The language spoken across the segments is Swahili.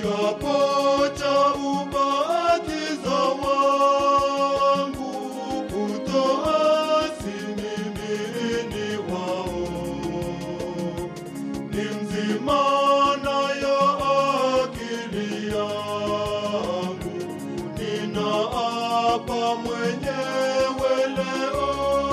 kiapo cha ubatizo wangu kutoasi mimi ni wao ni mzima nayo akili yangu ninaapa mwenyewe leo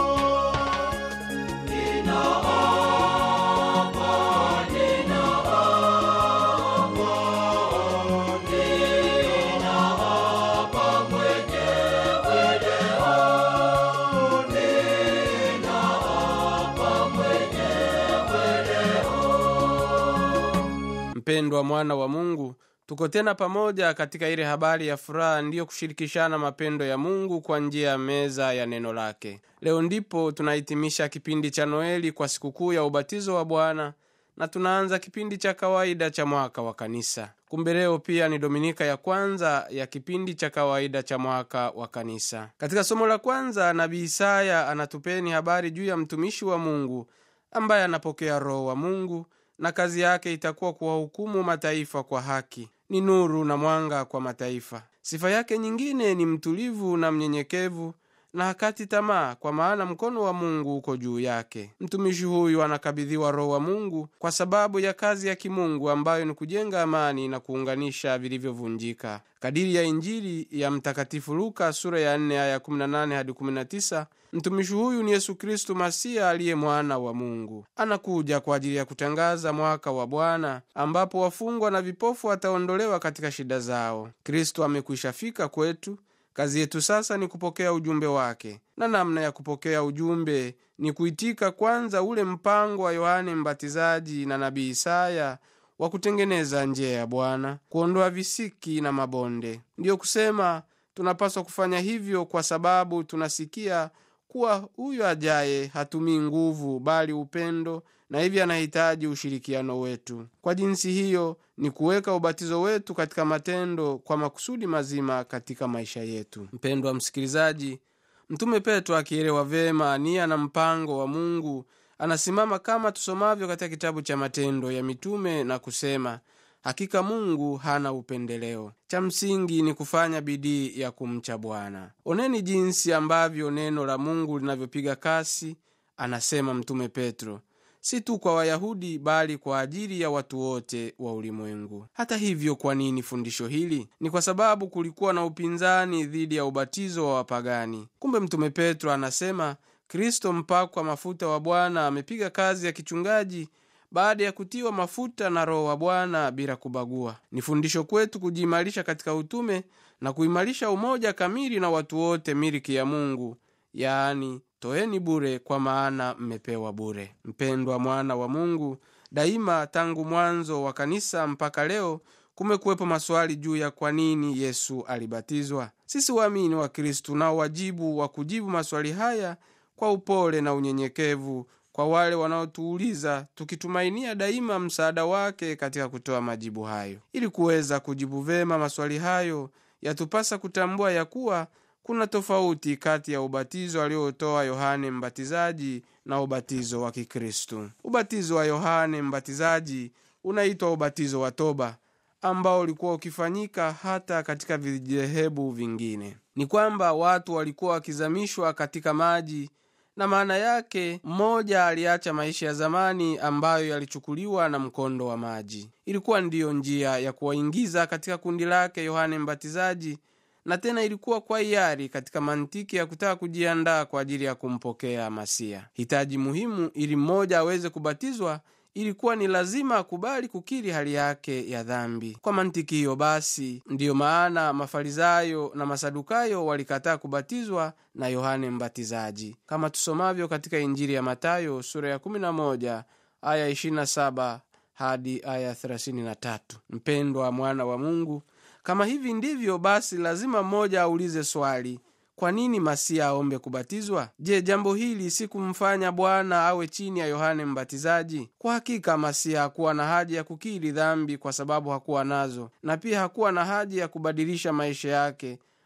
mpendwa mwana wa mungu tuko tena pamoja katika ile habari ya furaha ndiyo kushirikishana mapendo ya mungu kwa njia ya meza ya neno lake leo ndipo tunahitimisha kipindi cha noeli kwa sikukuu ya ubatizo wa bwana na tunaanza kipindi cha kawaida cha mwaka wa kanisa kumbe leo pia ni dominika ya kwanza ya kipindi cha kawaida cha mwaka wa kanisa katika somo la kwanza nabii isaya anatupeni habari juu ya mtumishi wa mungu ambaye anapokea roho wa mungu na kazi yake itakuwa kuwahukumu mataifa kwa haki ni nuru na mwanga kwa mataifa sifa yake nyingine ni mtulivu na mnyenyekevu na hakati tamaa kwa maana mkono wa mungu uko juu yake mtumishi huyu anakabidhiwa roho wa mungu kwa sababu ya kazi ya kimungu ambayo ni kujenga amani na kuunganisha vilivyovunjika kadiri ya injili ya mtakatifu luka sura ya 4 aya 18 hadi 19 mtumishi huyu ni yesu kristu masiya aliye mwana wa mungu anakuja kwa ajili ya kutangaza mwaka wa bwana ambapo wafungwa na vipofu wataondolewa katika shida zao kristu amekwisha fika kwetu kazi yetu sasa ni kupokea ujumbe wake na namna ya kupokea ujumbe ni kuitika kwanza ule mpango wa yohane mbatizaji na nabii isaya wa kutengeneza njia ya bwana kuondoa visiki na mabonde ndiyo kusema tunapaswa kufanya hivyo kwa sababu tunasikia kuwa huyo ajaye hatumii nguvu bali upendo na hivyo anahitaji ushirikiano wetu kwa jinsi hiyo ni kuweka ubatizo wetu katika matendo kwa makusudi mazima katika maisha yetu mpendwa msikilizaji mtume petro akielewa vyema nia na mpango wa mungu anasimama kama tusomavyo katika kitabu cha matendo ya mitume na kusema hakika mungu hana upendeleo cha msingi ni kufanya bidii ya kumcha bwana oneni jinsi ambavyo neno la mungu linavyopiga kasi anasema mtume petro si tu kwa wayahudi bali kwa ajili ya watu wote wa ulimwengu hata hivyo kwa nini fundisho hili ni kwa sababu kulikuwa na upinzani dhidi ya ubatizo wa wapagani kumbe mtume petro anasema kristo mpakwa mafuta wa bwana amepiga kazi ya kichungaji baada ya kutiwa mafuta na roho wa bwana bila kubagua ni fundisho kwetu kujiimarisha katika utume na kuimarisha umoja kamili na watu wote miliki ya mungu yaani toeni bure kwa maana mmepewa bure mpendwa mwana wa mungu daima tangu mwanzo wa kanisa mpaka leo kumekuwepo maswali juu ya kwa nini yesu alibatizwa sisi waamini wa kristu tunao wajibu wa kujibu maswali haya kwa upole na unyenyekevu kwa wale wanaotuuliza tukitumainia daima msaada wake katika kutoa majibu hayo ili kuweza kujibu vema maswali hayo yatupasa kutambua ya kuwa kuna tofauti kati ya ubatizo aliotoa yohane mbatizaji na ubatizo wa kikristu ubatizo wa yohane mbatizaji unaitwa ubatizo wa toba ambao ulikuwa ukifanyika hata katika vidhehebu vingine ni kwamba watu walikuwa wakizamishwa katika maji na maana yake mmoja aliacha maisha ya zamani ambayo yalichukuliwa na mkondo wa maji ilikuwa ndiyo njia ya kuwaingiza katika kundi lake yohane mbatizaji na tena ilikuwa kwa hiari katika mantiki ya kutaka kujiandaa kwa ajili ya kumpokea masia hitaji muhimu ili mmoja aweze kubatizwa ilikuwa ni lazima akubali kukiri hali yake ya dhambi kwa mantiki hiyo basi ndiyo maana mafarisayo na masadukayo walikataa kubatizwa na yohane mbatizaji kama tusomavyo katika injili ya matayo sura ya 11 aya 27 hadi aya 33 mpendwa mwana wa mungu kama hivi ndivyo basi lazima mmoja aulize swali kwa nini masia aombe kubatizwa je jambo hili si kumfanya bwana awe chini ya yohane mbatizaji kwa hakika masia hakuwa na haja ya kukiri dhambi kwa sababu hakuwa nazo na pia hakuwa na haja ya kubadilisha maisha yake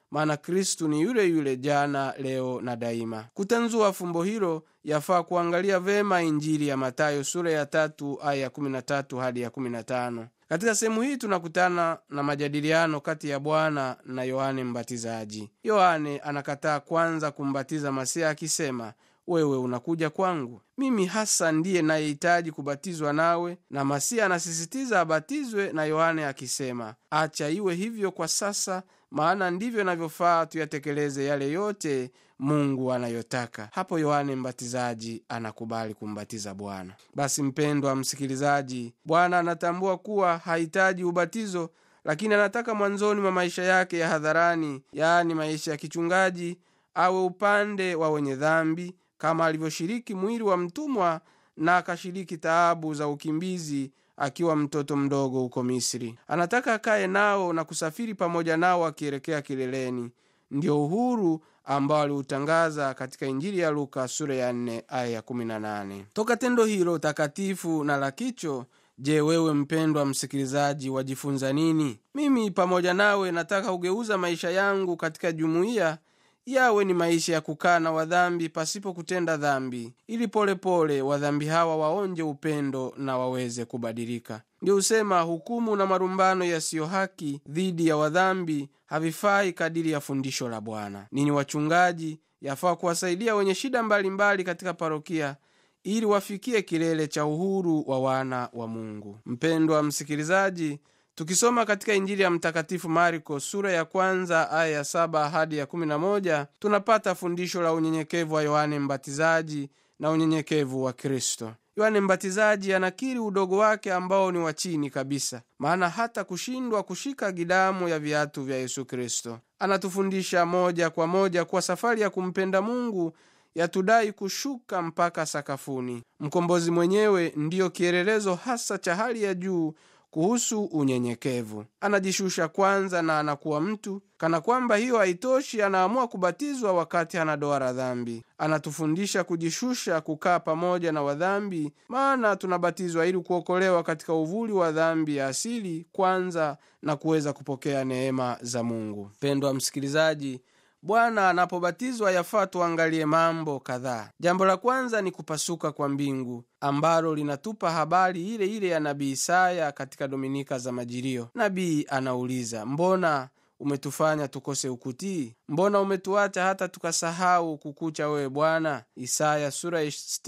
maana kristu ni yule yule jana leo na daima kutanzua fumbo hilo yafaa kuangalia vema injili ya matayo sura ya tatu aya ya 13 hadi ya 15 katika sehemu hii tunakutana na majadiliano kati ya bwana na yohane mbatizaji yohane anakataa kwanza kumbatiza masiha akisema wewe unakuja kwangu mimi hasa ndiye nayehitaji kubatizwa nawe na masiha anasisitiza abatizwe na yohane akisema acha iwe hivyo kwa sasa maana ndivyo inavyofaa tuyatekeleze yale yote mungu anayotaka hapo yohane mbatizaji anakubali kumbatiza bwana basi mpendwa msikilizaji bwana anatambua kuwa hahitaji ubatizo lakini anataka mwanzoni mwa maisha yake ya hadharani yaani maisha ya kichungaji awe upande wa wenye dhambi kama alivyoshiriki mwili wa mtumwa na akashiriki taabu za ukimbizi akiwa mtoto mdogo huko misri anataka akaye nao na kusafiri pamoja nao akielekea kileleni ndio uhuru ambao aliutangaza katika injili ya luka sura ya 4 aya ya 18 toka tendo hilo takatifu na la kicho je wewe mpendwa msikilizaji wajifunza nini mimi pamoja nawe nataka kugeuza maisha yangu katika jumuiya yawe ni maisha ya kukaa na wadhambi pasipo kutenda dhambi ili polepole wadhambi hawa waonje upendo na waweze kubadilika ndio husema hukumu na marumbano yasiyo haki dhidi ya wadhambi havifai kadiri ya fundisho la bwana nini wachungaji yafaa kuwasaidia wenye shida mbalimbali mbali katika parokia ili wafikie kilele cha uhuru wa wana wa mungu mpendwa msikilizaji tukisoma katika injili ya mtakatifu marko sura ya kwanza aya ya saba hadi ya kumi na moja tunapata fundisho la unyenyekevu wa yohane mbatizaji na unyenyekevu wa kristo yohane mbatizaji anakiri udogo wake ambao ni wa chini kabisa maana hata kushindwa kushika gidamu ya viatu vya yesu kristo anatufundisha moja kwa moja kuwa safari ya kumpenda mungu yatudai kushuka mpaka sakafuni mkombozi mwenyewe ndiyo kielelezo hasa cha hali ya juu kuhusu unyenyekevu anajishusha kwanza na anakuwa mtu kana kwamba hiyo haitoshi anaamua kubatizwa wakati ana doa la dhambi anatufundisha kujishusha kukaa pamoja na wadhambi maana tunabatizwa ili kuokolewa katika uvuli wa dhambi ya asili kwanza na kuweza kupokea neema za mungu pendwa msikilizaji bwana anapobatizwa yafaa tuangalie mambo kadhaa jambo la kwanza ni kupasuka kwa mbingu ambalo linatupa habari ile ile ya nabii isaya katika dominika za majilio nabii anauliza mbona umetufanya tukose ukutii mbona umetuacha hata tukasahau kukucha wewe bwana isaya sura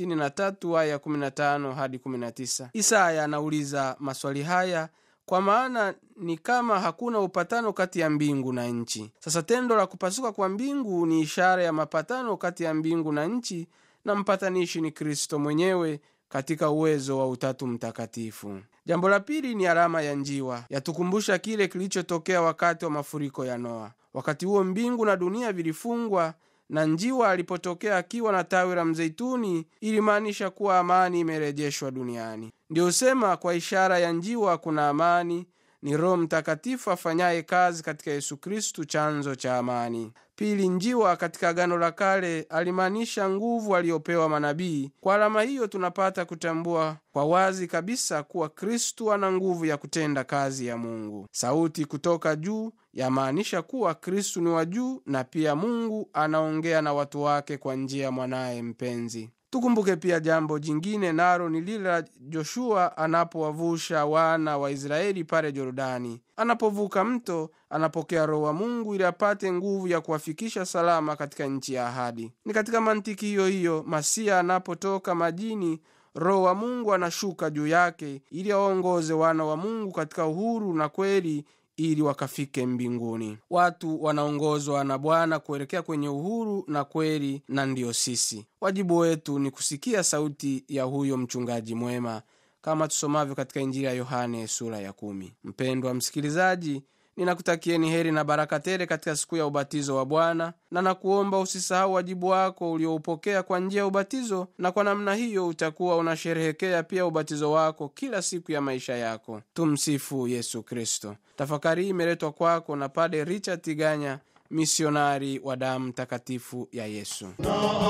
63 aya 15 hadi 19 isaya anauliza maswali haya kwa maana ni kama hakuna upatano kati ya mbingu na nchi sasa tendo la kupasuka kwa mbingu ni ishara ya mapatano kati ya mbingu na nchi na mpatanishi ni kristo mwenyewe katika uwezo wa utatu mtakatifu jambo la pili ni alama ya njiwa yatukumbusha kile kilichotokea wakati wa mafuriko ya noa wakati huo mbingu na dunia vilifungwa na njiwa alipotokea akiwa na tawi la mzeituni ilimaanisha kuwa amani imerejeshwa duniani ndio husema kwa ishara ya njiwa kuna amani ni roho mtakatifu afanyaye kazi katika yesu kristu chanzo cha amani pili njiwa katika agano la kale alimaanisha nguvu aliyopewa manabii kwa alama hiyo tunapata kutambua kwa wazi kabisa kuwa kristu ana nguvu ya kutenda kazi ya mungu sauti kutoka juu yamaanisha kuwa kristu ni wa juu na pia mungu anaongea na watu wake kwa njia ya mwanaye mpenzi tukumbuke pia jambo jingine nalo ni lile la joshua anapowavusha wana wa israeli pale jorodani anapovuka mto anapokea roho wa mungu ili apate nguvu ya kuwafikisha salama katika nchi ya ahadi ni katika mantiki hiyo hiyo masia anapotoka majini roho wa mungu anashuka juu yake ili awaongoze wana wa mungu katika uhuru na kweli ili wakafike mbinguni watu wanaongozwa na bwana kuelekea kwenye uhuru na kweli na ndiyo sisi wajibu wetu ni kusikia sauti ya huyo mchungaji mwema kama tusomavyo katika injili ya yohane sura ya kumi mpendwa msikilizaji ninakutakieni heri na baraka tele katika siku ya ubatizo wa bwana na nakuomba usisahau wajibu wako ulioupokea kwa njia ya ubatizo na kwa namna hiyo utakuwa unasherehekea pia ubatizo wako kila siku ya maisha yako tumsifu yesu kristo tafakari hii imeletwa kwako na pade richard tiganya misionari wa damu takatifu ya yesu na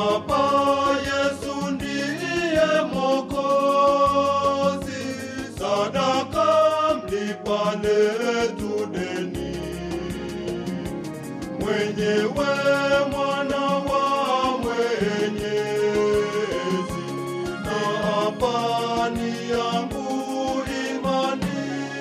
hapa Yesu ndiye Mwokozi, sadaka mlipa letu deni. mwenyewe mwana wa Mwenyezi, na hapa ni yangu imani.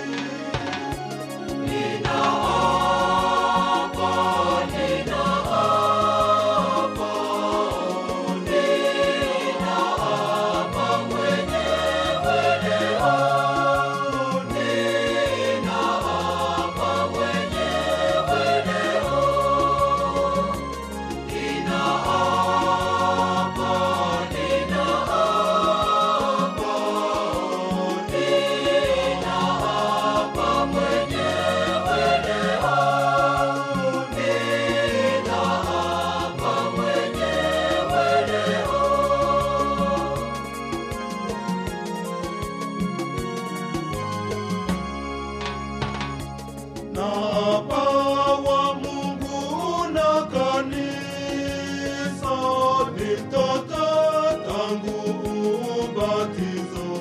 na apawa Mungu na kanisa ni mtoto tangu ubatizo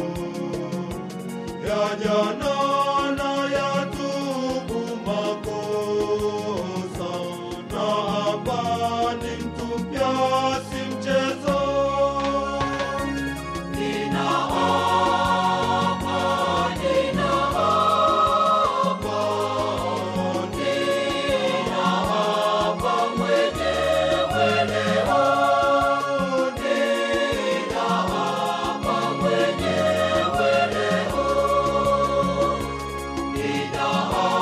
ya jana na ya tubu makosa na hapa ni mtupya si mchezo Nina